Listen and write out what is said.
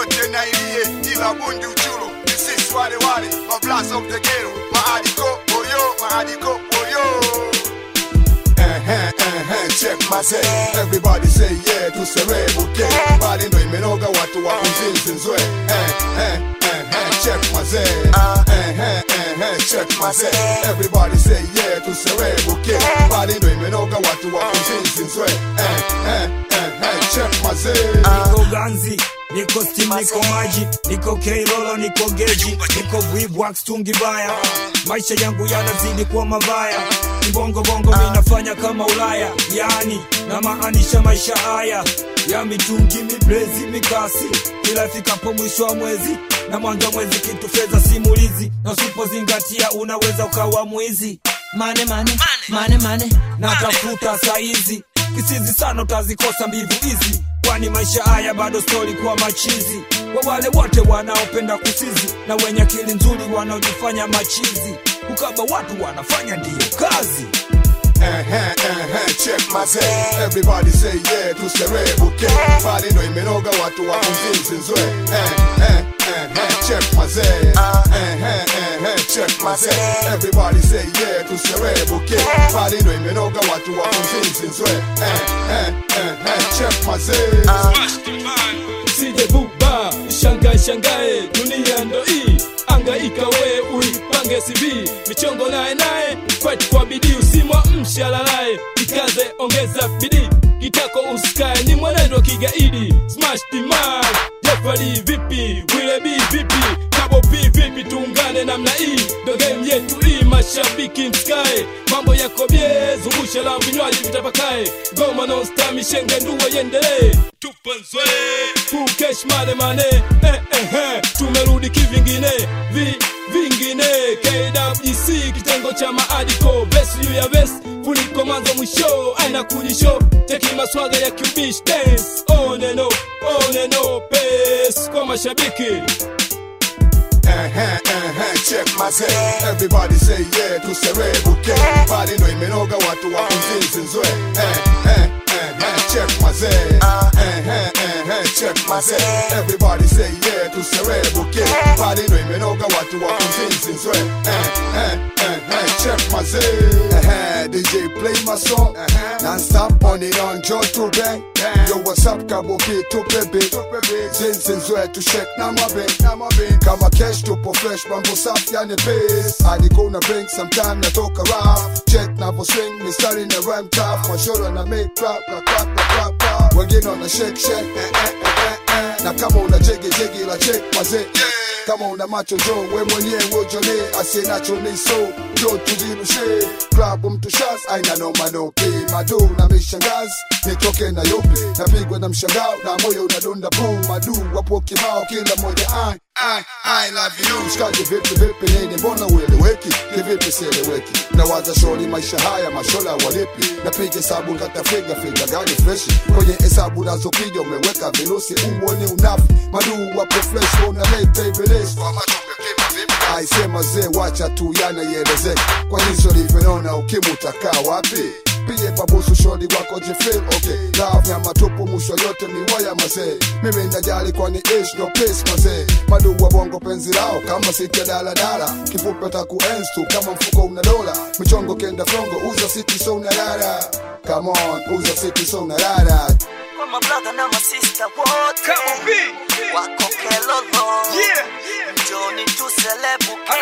yote na ilie ila bundi uchuru ni sisi wale wale ma blast of the ghetto maadiko oyo maadiko oyo Ehe, ehe, check maze everybody say yeah tuserebuke bali ndo imenoga watu wa kuzinzinzwe eh, eh, eh, check maze Ehe, ehe, check maze everybody say yeah tuserebuke bali ndo imenoga watu wa kuzinzinzwe eh, eh, eh, check maze niko ganzi niko steam niko maji niko keirolo niko geji niko vibwax tungi baya maisha yangu yanazidi kuwa mabaya kibongobongo minafanya kama ulaya yani na maanisha maisha haya ya mitungi mibrezi mikasi kila fikapo mwisho wa mwezi na mwanzo wa mwezi kitu fedha simulizi na usipozingatia unaweza ukawa mwizi mane mane mane mane natafuta saizi kisizi sana utazikosa mbivu hizi kwani maisha haya bado stori kwa machizi kwa wale wote wanaopenda kusizi na wenye akili nzuri wanaojifanya machizi kukaba watu wanafanya ndiyo kazi Ehe, ehe, check maze everybody say yeah tuserebuke bali ndo imenoga watu wa kuzinzinzwe eh, eh, eh, check maze Ehe, ehe, check maze everybody say yeah tuserebuke bali ndo imenoga watu wa kuzinzinzwe eh, eh, eh, check maze sije buba shangae shangae dunia ndo hii angaika we uipange CV michongo naye naye kwetu kwa bidii usimwa mshalalae ikaze ongeza bidii kitako usikae ni mwenendo wa kigaidi smash demand jefali vipi wile b vipi kabo p vipi tuungane namna hii ndo game yetu hii mashabiki msikae mambo yako bie zungusha la vinywaji vitapakae goma nonsta mishenge nduwe yendelee tupanzwe fukesh mane mane eh, eh, eh. tumerudi kivingine vi vingine kwgc kitengo cha maadiko vesi juu ya vesi funiko mwanzo mwisho aina kujisho teki maswaga ya kibish dance oneno oneno pes kwa mashabiki Ehe, ehe, check maze everybody say yeah tuserebuke bali ndo imenoga watu wa kuzinzinzwe eh, eh, eh, check maze Ehe, ehe, check maze everybody say yeah tuserebuke bali ndo imenoga watu wa kuzinzinzwe eh, eh, eh, check maze Ehe, DJ play my song non-stop on it on Joe to bang Yo what's up kabo ki tupe beat zinzinzwe tu shake na mabe kama cash tupo fresh mambo safi yani pace hadi kuna bank sometime natoka rough check navo swing mistari na rhyme tough mashoro na make rap na clap na clap clap wengine wana shake shake eh, eh, eh, eh, eh. na kama una jege jege la check mazee kama una macho jo we mwenyewe ujone asiye nacho ni so jo tujirushe klabu mtu shas aina noma nope madu na mishangazi nitoke na yope napigwa na mshangao na moyo unadunda boom madu wapo kibao kila moja ai I, I love you Shikaji vipi vipi nini mbona ueleweki kivipi sieleweki nawaza shori maisha haya mashola walipi napiga hesabu nkatafiga figa gani freshi kwenye hesabu nazopiga umeweka virusi uone unafi maduu wapo fresh unaleta ibilisi kwa matoke kima vipi aisema zee wacha tu yana ieleze kwa hizo livyonona ukimu utakaa wapi pige babusu shodi wako jifil okay love ya matupu mwisho yote miwaya mazee mimi najali kwani ish no place mazee madu wa bongo penzi lao kama siti ya daladala kifupi takuenzi tu kama mfuko una dola michongo kenda frongo uza siti so unalala come on uza siti so unalala Kwa my brother na my sister wote wako kelolo njoni tuselebuke